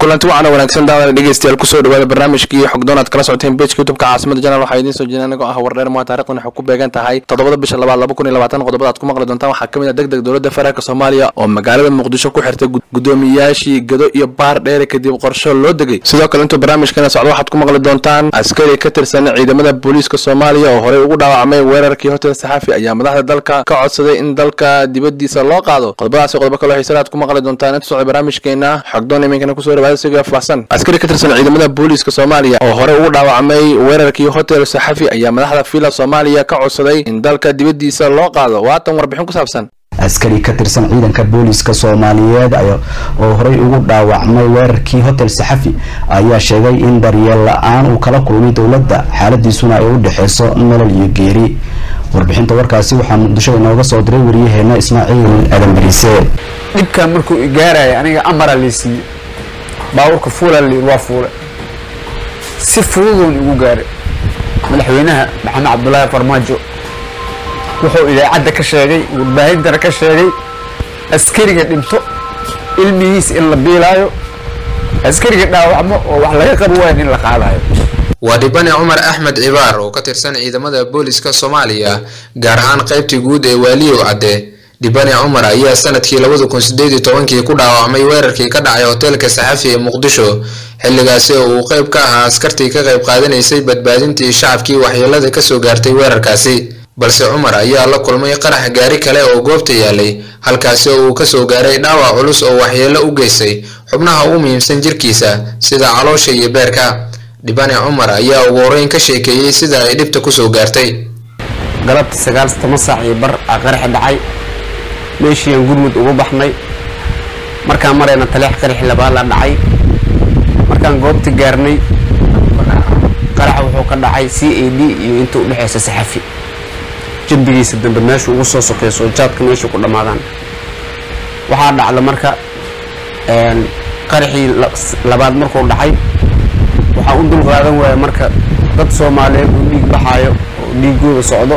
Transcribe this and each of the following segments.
kulanti waxaana wanaagsan daawana dhegeystayaal kusoo dhawaada barnaamijkii xogdoon aad kala socoteen bejka youtubeka caasimada janal waxaa idiin soo jeedin anigoo ah wardheer mua taarikhdan waxay ku beegan tahay toddobada bisha labaad laba kun iyo labaatan qodobada aad ku maqli doontaan waxaa ka mid ah deg deg dowladda federaalk soomaaliya oo magaalada muqdisho ku xirtay gudoomiyaashii gado iyo baar dheere kadib qorsho loo degay sidoo kale intuu barnaamijkana socdo waxaad ku maqli doontaan askari ka tirsan ciidamada booliiska soomaaliya oo horey ugu dhaawacmay weerarkii hotel saxafi ayaa madaxda dalka ka codsaday in dalka dibadiisa loo qaado qodobadaasi qodobo kaloo xiisana aad ku maqli doontaan inta socda barnaamijkeena xogdoon iminkana kusoo dhawaada sigoo faahsan askari ka tirsan ciidamada booliiska soomaaliya oo horey ugu dhaawacmay weerarkii hotel saxafi ayaa madaxda fiila soomaaliya ka codsaday in dalka dibadiisa loo qaado waatan warbixin ku saabsan askari ka tirsan ciidanka booliiska soomaaliyeed oo horey ugu dhaawacmay weerarkii hotel saxafi ayaa sheegay in daryeel la-aan uu kala kulmay dowladda xaaladiisuna ay u dhexeyso nolol iyo geeri warbixinta warkaasi waxaa muqdisho inooga soo diray wariyaheena ismaaciil aadan bariise dhibkan markuu igaaraya aniga amara laysiiye baabuurka fuula layiri waa fuule si fududoon igu gaaray madaxweynaha maxamed cabdulaahi farmaajo wuxuu idaacadda ka sheegay warbaahintana ka sheegay askariga dhinto ilmihiis in la biilaayo askariga dhaawacmo oo wax laga qabo waayan in la qaadayo waa dhibane cumar axmed cibaar oo ka tirsan ciidamada booliska soomaaliya gaar ahaan qaybtii guud ee waaliyow cadde dhibane cumar ayaa sanadkii labada kun sideed iyo tobankii ku dhaawacmay weerarkii ka dhacay hoteelka saxafi ee muqdisho xilligaasi oo uu qayb ka ahaa askartii ka qayb qaadanaysay badbaadintii shacabkii waxyeelada kasoo gaartay weerarkaasi balse cumar ayaa la kulmay qarax gaari kale oo goobta yaalay halkaasi oo uu kasoo gaaray dhaawac culus oo waxyeelo u geystay xubnaha ugu muhiimsan jirkiisa sida caloosha iyo beerka dhibane cumar ayaa ugu horeyn ka sheekeeyey sida ay dhibta kusoo gaartay galabtii sagaal toban saac iyo bar aa qaraxi dhacay meeshiiaan gurmud ugu baxnay markaan marayna taleex qaraxi labaad la dhacay markaan goobta gaarnay qaraxa wuxuu ka dhacay c a d iyo inta u dhexeysa saxafi jambigiisa dambe meesha ugu soo sokeyso oo jaadka meesha ku dhammaadaan waxaa dhacda marka qaraxii labaad markuu dhacay waxaa u dul qaadan waaya marka dad soomaaliyeed uu dhiig baxaayo oo dhiigooda socdo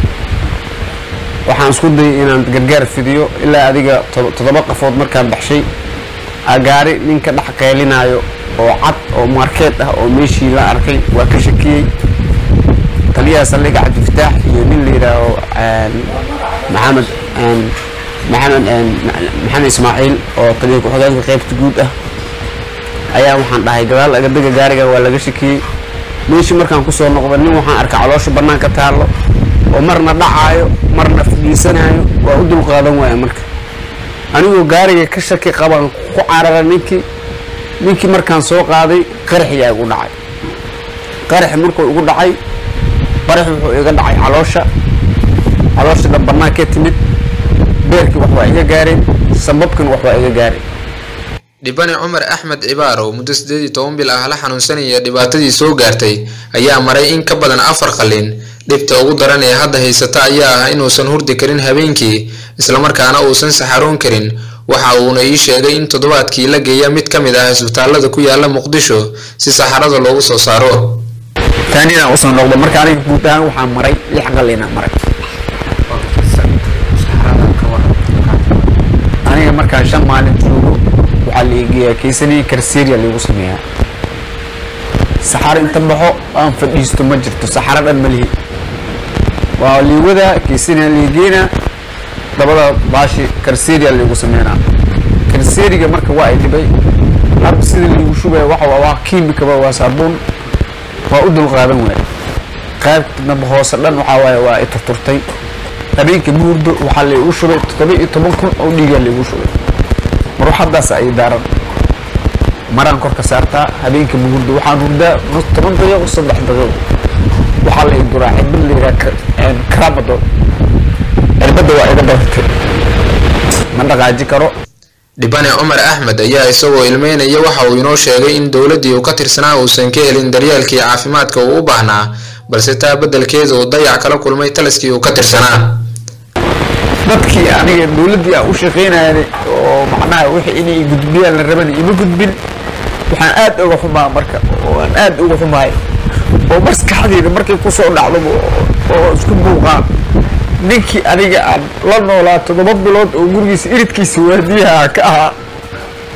waxaan isku dayay inaan gargaar fidiyo ilaa adiga toddoba qafood markaan baxshay agaari ninka dhex qeylinaayo oo cad oo markeed ah oo meeshii la arkay waa ka shakiyey taliyaha saldhiga cabdifataax iyo nin la yidhaaho maxamed maxamed maxamed ismaaciil oo taliya ku-xigeenka qaybta guud ah ayaa waxaan dhahay gadaal agadega gaariga waa laga shakiyey meeshii markaan kusoo noqda nin waxaan arkay caloosha banaanka taallo oo marna dhacaayo marna fadhiisanaayo waa u dul qaadan waaya marka anigoo gaariga ka shaki qabaan ku carara ninkii ninkii markaan soo qaaday qaraxiyaa igu dhacay qaraxi markuu igu dhacay qaraxi wuxuu iga dhacay caloosha caloosha dhan bannaankee timid beerkii wax waa iga gaareen sababkin wax waa iga gaareen dhibane cumar axmed cibaar oo muddo siddeed iyo toban bil ah la xanuunsanaya dhibaatadii soo gaartay ayaa maray in ka badan afar qalin dhibta ugu daran ee hadda haysata ayaa ah inuusan hurdi karin habeenkii islamarkaana uusan saxaroon karin waxa uuna ii sheegay in toddobaadkii la geeya mid ka mid ah isbitaalada ku yaala muqdisho si saxarada loogu soo saaro taanina usoo noqdo marka aniga guud ahaan waxaa maray lix qalina maray aniga markaan shan maalin joogo waxaa laigeeyaa kaysanii karseria laigu sameeyaa saxaro inta baxo aan fadhiisto ma jirto saxaro dhan ma lihi waa liiwadaa kaysania laigeynaa dabada baashi karseria laigu sameynaa karseriga marka waa ay dhibay habka sida laigu shubaya waxa waa kiimikaba waa saabuun waa u dul qaadan waaya qaybnaba hoose dhan waxaa waaye waa i turturtay habeenka buurdo waxaa laigu shubay toddoba iyo toban kun oo dhiigaa laigu shubay maruuxadaas ay daaran maraan korka saartaa habeenka buurdo waxaan hurdaa toban daqiiqo saddex daqiiqo waxaa la iduraa cirbad la yidhaha karamadol cirbadda waa iga dabatay ma dhaqaaji karo dhibane cumar axmed ayaa isagoo ilmeynaya waxa uu inoo sheegay in dowladdii uu ka tirsanaa uusan ka helin daryeelkii caafimaadka uu u baahnaa balse taa beddelkeeda uu dayac kala kulmay taliskii uu ka tirsanaa dadkii aniga dowladdii aan u shaqaynayay oo macnaha wixii inay gudbiyaan la raban ima gudbin waxaan aad uga xumaa marka oo aan aad uga xumaay oo maskaxdeyda markay kusoo dhacdo oo isku buuqaan ninkii aniga aan la noolaa toddoba bilood oo gurigiisa iridkiisa waadiyaha ka ahaa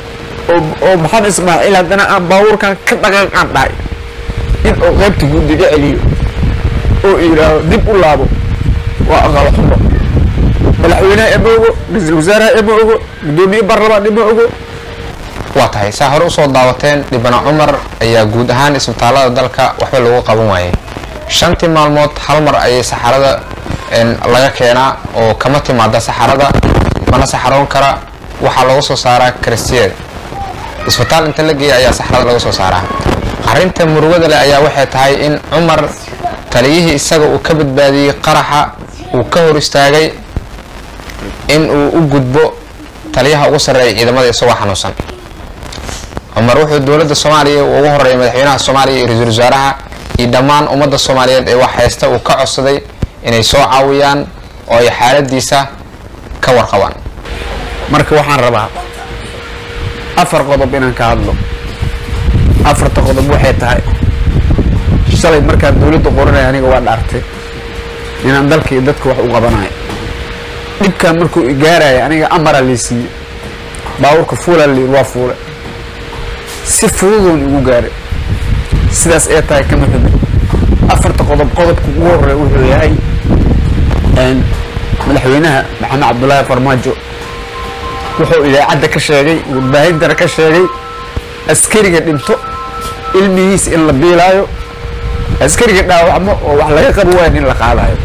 oo oo maxamed ismaaciil haddana aan baabuurkan ka dhaqaaqaan dhahay in uu qaybta guud iga celiyo oo yidhaaho dib u laabo waa aqal xumo madaxweynaha ima ogo ra-iisul wasaaraha ima ogo guddoomiye baarlamaan ima ogo waa tahay saa hore usoo daawateen dhibana cumar ayaa guud ahaan isbitaalada dalka waxba lagu qaban waayay shantii maalmood hal mar ayay saxarada laga keenaa oo kama timaada saxarada mana saxaroon kara waxaa lagu soo saaraa kristiyeed isbitaal inta la geeya ayaa saxarada laga soo saaraa arrinta murugada leh ayaa waxay tahay in cumar taliyihii isaga uu ka badbaadiyey qaraxa uu ka hor istaagay in uu u gudbo taliyaha ugu sarreeya ciidamada isagoo xanuunsan cumar wuxuu dowladda soomaaliya uu ugu horeeyay madaxweynaha soomaaliya iyo ra-iisul wasaaraha iyo dhammaan ummadda soomaaliyeed ee wax haysta uu ka codsaday inay soo caawiyaan oo ay xaaladiisa ka warqabaan marka waxaan rabaa afar qodob inaan ka hadlo afarta qodob waxay tahay shalay markaan dowladda qoranaya aniga waa dhaartay inaan dalka iyo dadka wax u qabanayo dhibkan markuu igaaraya aniga amara lii siiyey baabuurka fuulaa layiri waa fuule si fududoon igu gaaray sidaas ee tahay kama xumin afarta qodob qodobka ugu horeeya wuxuu yahay madaxweynaha maxamed cabdullaahi farmaajo wuxuu idaacadda ka sheegay warbaahintana ka sheegay askariga dhinto ilmihiis in la biilaayo askariga dhaawacmo oo wax laga qabo waayan in la qaadayo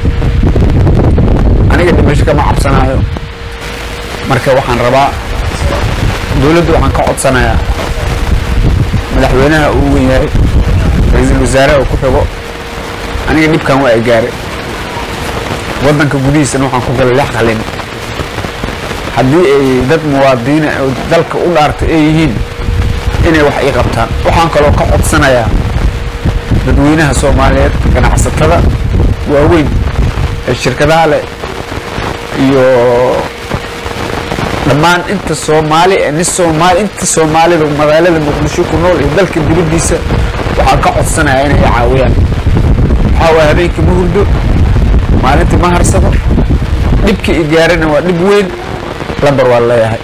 aniga dhimasho kama cabsanaayo marka waxaan rabaa dowladda waxaan ka codsanayaa madaxweynaha uu wen yahay ra-iisul wasaaraha uu ku xigo aniga dhibkan waa ay gaaray waddanka gudihiisana waxaan ku galay lex qalin haddii ay dad muwaadiniina oo dalka u dhaartay ay yihiin inay wax ii qabtaan waxaan kaloo ka codsanayaa dadweynaha soomaaliyeed ganacsatada waaweyn ee shirkadaha leh iyo dhammaan inta soomaali ee nin soomaali inta soomaalida magaalada muqdisho ku nool iyo dalka dibaddiisa waxaan ka codsanayaa inay i caawiyaan waxaa waaya habeenkii ma hurdo maalintii ma harsado dhibkii i gaarana waa dhib weyn lambar waa leeyahay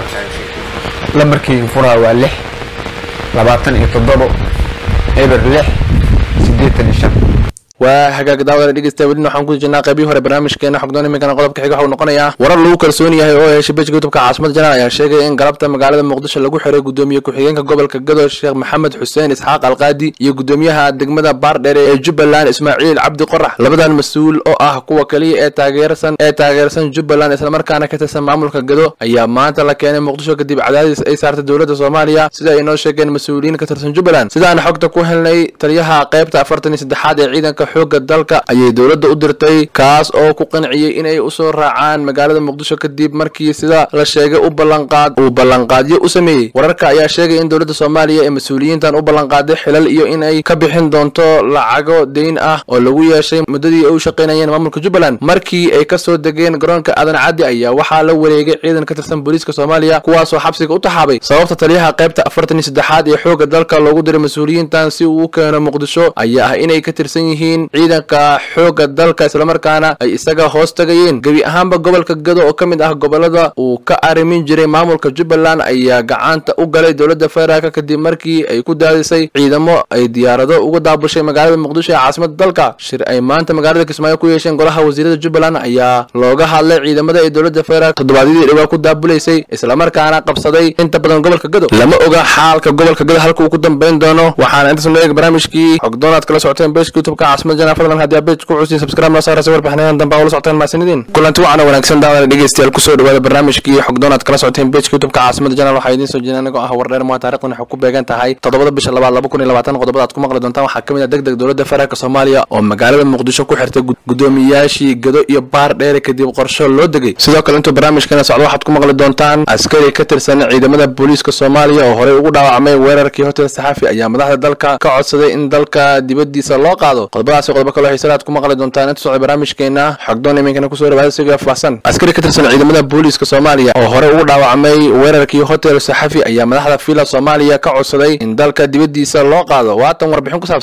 lambarkayga furaha waa lix labaatan iyo toddobo eber lix siddeetan iyo shan waa hagaag daawada dhegeysta welina waxaan ku jirnaa qaybihii hore barnaamijkeena xogdoon iminkana qodobka xiga waxuu noqonayaa warar lagu kalsoon yahay oo heshay bejka youtubka caasimada janaal ayaa sheegaya in galabta magaalada muqdisho lagu xiray gudoomiye ku-xigeenka gobolka gado sheekh maxamed xuseen isxaaq alqaadi iyo gudoomiyaha degmada baardheere ee jubbaland ismaaciil cabdi qorax labadan mas-uul oo ah kuwa kaliya ee taageersan ee taageersan jubbaland islamarkaana ka tirsan maamulka gado ayaa maanta la keenay muqdisho kadib cadaadis ay saartay dowladda soomaaliya sida ay noo sheegeen mas-uuliyiin ka tirsan jubbaland sidaan xogta ku helnay taliyaha qaybta afartan iyo saddexaad ee ciidanka xooga dalka ayay dowladda u dirtay kaas oo ku qanciyey inay usoo raacaan magaalada muqdisho kadib markii sida la sheegay u ballanqaad uu ballanqaadyo u sameeyey wararka ayaa sheegay in dowladda soomaaliya ee mas-uuliyiintan u ballanqaaday xilal iyo in ay ka bixin doonto lacago deyn ah oo lagu yeeshay muddadii ay u shaqaynayeen maamulka jubbaland markii ay kasoo degeen garoonka aadan caddi ayaa waxaa la wareegay ciidan ka tirsan booliiska soomaaliya kuwaasoo xabsiga u taxaabay sababta taliyaha qaybta afartan iyo saddexaad ee xoogga dalka loogu diray mas-uuliyiintan si uu u keeno muqdisho ayaa ah inay ka tirsan yihiin ciidanka xoogga dalka islamarkaana ay isaga hoos tagayeen gebi ahaanba gobolka gado oo ka mid ah gobolada uu ka arrimin jiray maamulka jubbaland ayaa gacanta u galay dowladda federaalk kadib markii ay ku daadisay ciidamo ay diyaarado uga daabushay magaalada muqdisho ee caasimada dalka shir ay maanta magaalada kismaayo ku yeesheen golaha wasiirada jubbaland ayaa looga hadlay ciidamada ay dowladda federaalk toddobaadyadii dhowaa ku daabulaysay islamarkaana qabsaday inta badan gobolka gado lama oga xaalka gobolka gado halka uu ku dambayn doono waxaana intaas noo eeg barnaamijkii xogdoonaad kala socoteen beeshka youtubeka caasimada jana fadlan haddii abeej ku cusii subscribe noo saaraysa warbixinadan dambe ula socoteen maasinidiin kulanti wacana wanaagsan daawada dhegeystayaal kusoo dhawaada barnaamijkii xogdoonaad kala socoteen beejka youtubeka caasimada janaal waxaa idiin soo jeedin anigoo ah wardheer mua taarikhdan waxay ku beegan tahay toddobada bisha labaad laba kun iyo labaatan qodobada aad ku maqli doontaan waxaa ka mid ah deg deg dowladda federaalk soomaaliya oo magaalada muqdisho ku xirtay gudoomiyaashii gado iyo baar dheere kadib qorsho loo degay sidoo kale intuu barnaamijkeena socdo waxaad ku maqli doontaan askari ka tirsan ciidamada booliiska soomaaliya oo horey ugu dhaawacmay weerarkii hotel saxafi ayaa madaxda dalka ka codsaday in dalka dibadiisa loo qaado qodobadaasi qodobo kaloo xiisada aad ku maqli doontaan inta socda barnaamijkeena xogdoon iminkana kusoo dhawaada siga faahsan askari ka tirsan ciidamada booliiska soomaaliya oo horey ugu dhaawacmay weerarkii hotel saxafi ayaa madaxda fila soomaaliya ka codsaday in dalka dibadiisa loo qaado waatan warbixin ku saabsan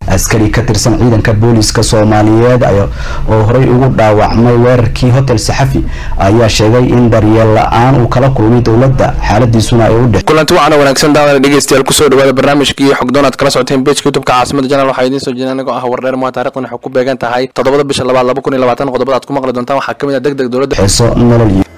askari ka tirsan ciidanka booliska soomaaliyeed oo horey ugu dhaawacmay weerarkii hotel saxafi ayaa sheegay in daryeel la-aan uu kala kulmay dowladda xaaladiisuna ay u dhex kulanti waxaana wanaagsan daawada dhegeystayaal kusoo dhawaada barnaamijkii xogdoon aad kala socoteen bejka youtubeka caasimada janaal waxaa idiin soo jeedin anigoo ah wardheer mua taarikhdan waxay ku beegan tahay toddobada bisha labaad laba kun iyo labaatan qodobada aad ku maqli doontaan waxaa ka mid ah deg deg dowladda xeeso nolol